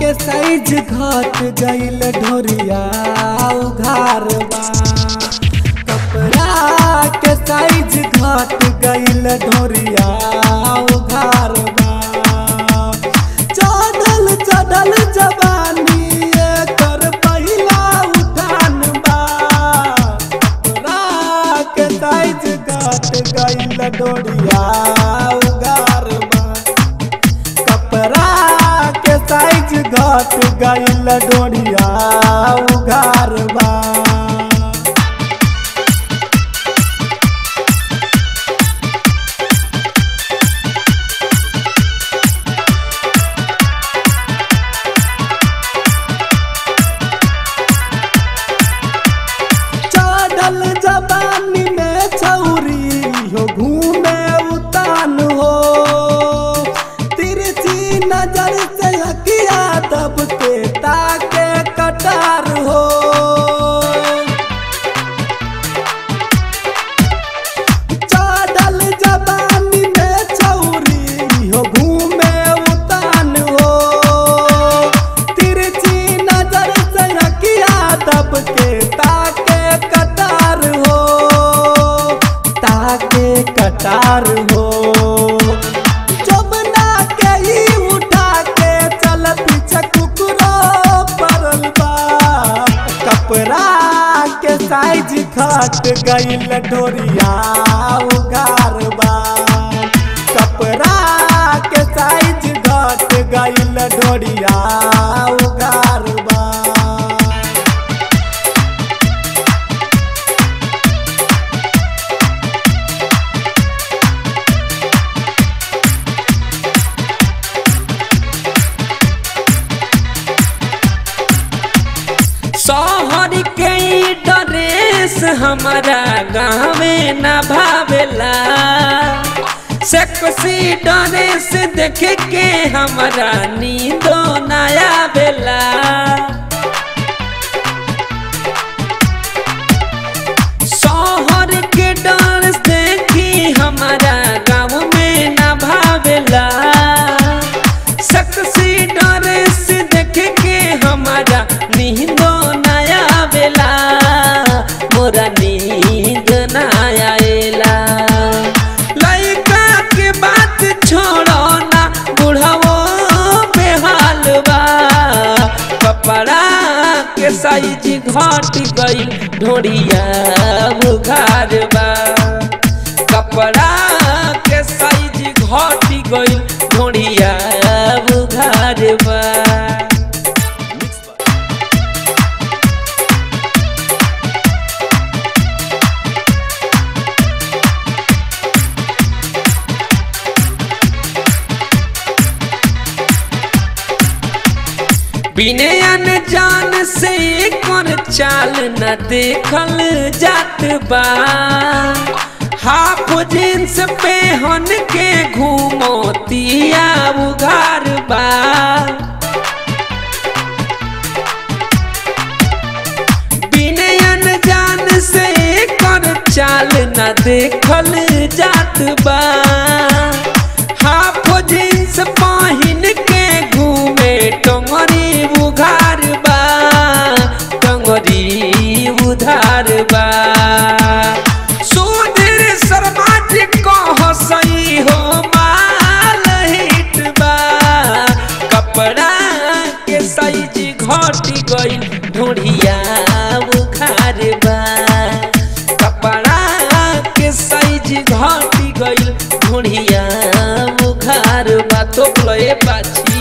के साइज घट गइल ढोरिया उघार बा कपड़ा के साइज घट गइल ढोरिया उघार बा चढ़ल चढ़ल जवानी एकर पहिला उठान बा कपड़ा के साइज घट गइल ढोरिया उघार बा कपड़ा के साइज घट गइल डोरिया उघार बा चढ़ल जवानी में छौरी हो घूमे उतान हो तिरछी नजर से हकिया दब के ताके कटार हो चढ़ल जवानी में छौरी हो घूमे उतान हो तिरछी नजर से हकिया दब के ताके कटार हो ताके कटार हो जमुना के ही उठा के चल पीछे कुकरो परल बा कपड़ा के साइज घट गइल ढोरिया उगार बा कपड़ा के साइज घट गइल ढोरिया उगार बा शहर के ई ड्रेस हमारा गाँवे न भावेला सेक्सी ड्रेस देख के हमारा नींदो नया बेला शहर के ड्रेस देखी हमारा गाँव में न भावेला सेक्सी ड्रेस देख के हमारा नींदो नया बेला मोरा नींद नया एला लइका के बात छोड़ो ना बुढ़ावो बेहाल बा कपड़ा के साइज घट गई ढोरिया बुखार बा कपड़ा के साइज घट गई ढोरिया बुखार बा बिने अनजान से कर चाल न देखल जात बा हाफ जींस पे हन के घूमोतिया उघार बा बिने अनजान से कर चाल न देखल जात बा हाफ जींस पहिन के घूमे टंगरी उघार बा टंगरी उधार बा सुधीर शर्मा जी कह सही हो माल हिट बा कपड़ा के साइज घट गई ढोढ़िया उखार बा कपड़ा के साइज घट गई ढोढ़िया उखार बा तो लए बाची